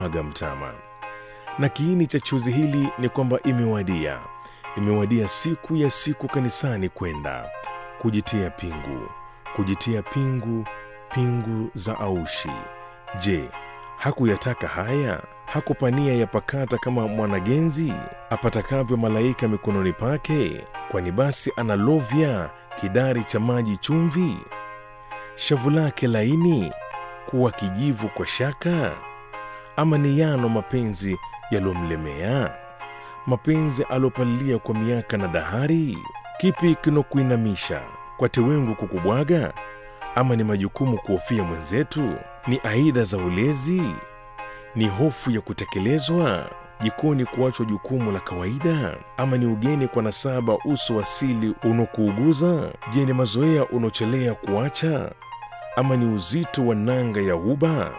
aga mtama. Na kiini cha chozi hili ni kwamba imewadia, imewadia siku ya siku kanisani kwenda kujitia pingu, kujitia pingu, pingu za aushi. Je, hakuyataka haya? Hakupania yapakata kama mwanagenzi apatakavyo malaika mikononi pake? Kwani basi analovya kidari cha maji chumvi, shavu lake laini kuwa kijivu kwa shaka? Ama ni yano mapenzi yalomlemea, mapenzi alopalilia kwa miaka na dahari? Kipi kinokuinamisha kwa tewengu kukubwaga? Ama ni majukumu kuhofia mwenzetu? Ni aidha za ulezi? Ni hofu ya kutekelezwa jikoni, kuachwa jukumu la kawaida? Ama ni ugeni kwa nasaba, uso asili unokuuguza? Je, ni mazoea unochelea kuacha? Ama ni uzito wa nanga ya uba?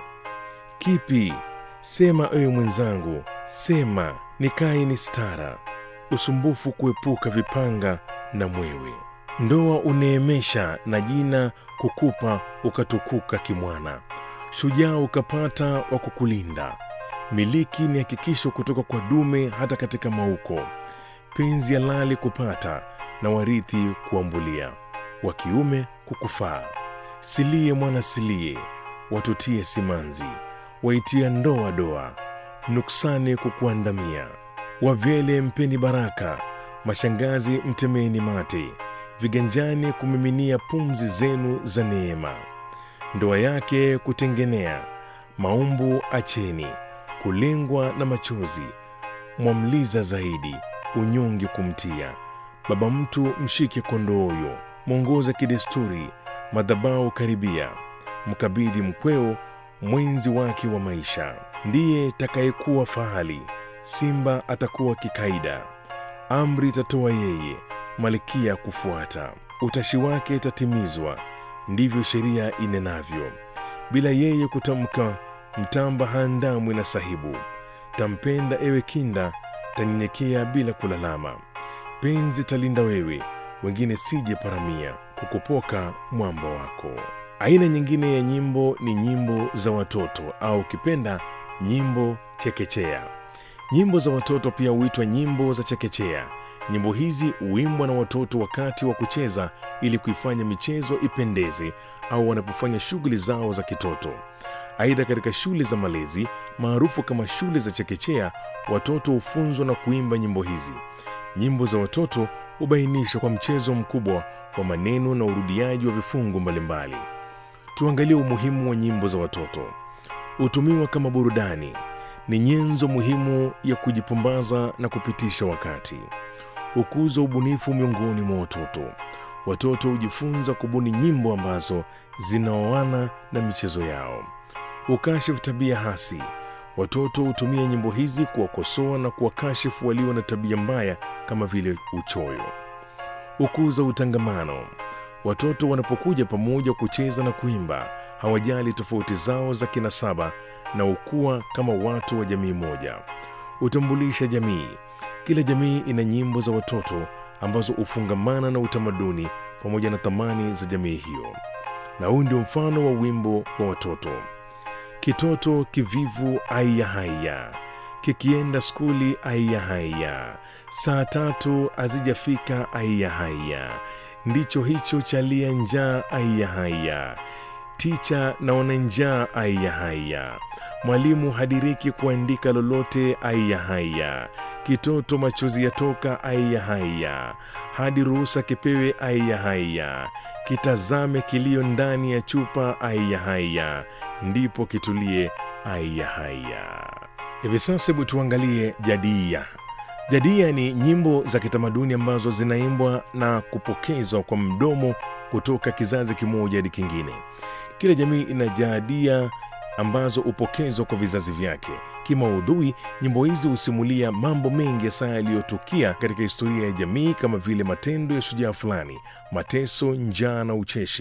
Kipi? Sema ewe mwenzangu, sema. Nikae ni stara, usumbufu kuepuka vipanga na mwewe. Ndoa uneemesha na jina kukupa, ukatukuka kimwana. Shujaa ukapata wa kukulinda. Miliki ni hakikisho kutoka kwa dume, hata katika mauko. Penzi halali kupata na warithi kuambulia, wa kiume kukufaa. Silie mwana silie, watutie simanzi, waitia ndoa doa, nuksani kukuandamia. Wavyele mpeni baraka, mashangazi mtemeni mate, viganjani kumiminia pumzi zenu za neema. Ndoa yake kutengenea, maumbu acheni, kulengwa na machozi, mwamliza zaidi, unyonge kumtia. Baba mtu mshike kondoyo, mwongoza kidesturi, madhabau karibia, mkabidhi mkweo mwenzi wake wa maisha. Ndiye takayekuwa fahali, simba atakuwa kikaida, amri itatoa yeye, malkia kufuata, utashi wake itatimizwa, ndivyo sheria inenavyo. Bila yeye kutamka, mtamba haandamwi na sahibu. Tampenda ewe kinda, tanyenyekea bila kulalama. Penzi talinda wewe, wengine sije paramia, kukupoka mwamba wako. Aina nyingine ya nyimbo ni nyimbo za watoto au ukipenda nyimbo chekechea. Nyimbo za watoto pia huitwa nyimbo za chekechea. Nyimbo hizi huimbwa na watoto wakati wa kucheza ili kuifanya michezo ipendeze au wanapofanya shughuli zao za kitoto. Aidha, katika shule za malezi maarufu kama shule za chekechea, watoto hufunzwa na kuimba nyimbo hizi. Nyimbo za watoto hubainishwa kwa mchezo mkubwa wa maneno na urudiaji wa vifungu mbalimbali. Tuangalie umuhimu wa nyimbo za watoto. Hutumiwa kama burudani, ni nyenzo muhimu ya kujipumbaza na kupitisha wakati. Hukuza ubunifu miongoni mwa watoto. Watoto hujifunza kubuni nyimbo ambazo zinaoana na michezo yao. Hukashifu tabia hasi. Watoto hutumia nyimbo hizi kuwakosoa na kuwakashifu walio na tabia mbaya kama vile uchoyo. Hukuza utangamano. Watoto wanapokuja pamoja kucheza na kuimba, hawajali tofauti zao za kinasaba na hukua kama watu wa jamii moja. Hutambulisha jamii. Kila jamii ina nyimbo za watoto ambazo hufungamana na utamaduni pamoja na thamani za jamii hiyo, na huu ndio mfano wa wimbo wa watoto. Kitoto kivivu aiya haiya, kikienda skuli aiya haiya, saa tatu hazijafika aiya haiya, ndicho hicho chalia njaa aiya haiya, ticha naona njaa aiya haiya, mwalimu hadiriki kuandika lolote aiya haiya, kitoto machozi yatoka aiya haiya, hadi ruhusa kipewe aiya haiya, kitazame kilio ndani ya chupa aiya haiya, ndipo kitulie aiya haiya. Hivi sasa hebu tuangalie jadia. Jadia ni nyimbo za kitamaduni ambazo zinaimbwa na kupokezwa kwa mdomo kutoka kizazi kimoja hadi kingine. Kila jamii ina jadia ambazo hupokezwa kwa vizazi vyake. Kimaudhui, nyimbo hizi husimulia mambo mengi hasa yaliyotukia katika historia ya jamii kama vile matendo ya shujaa fulani, mateso, njaa na ucheshi.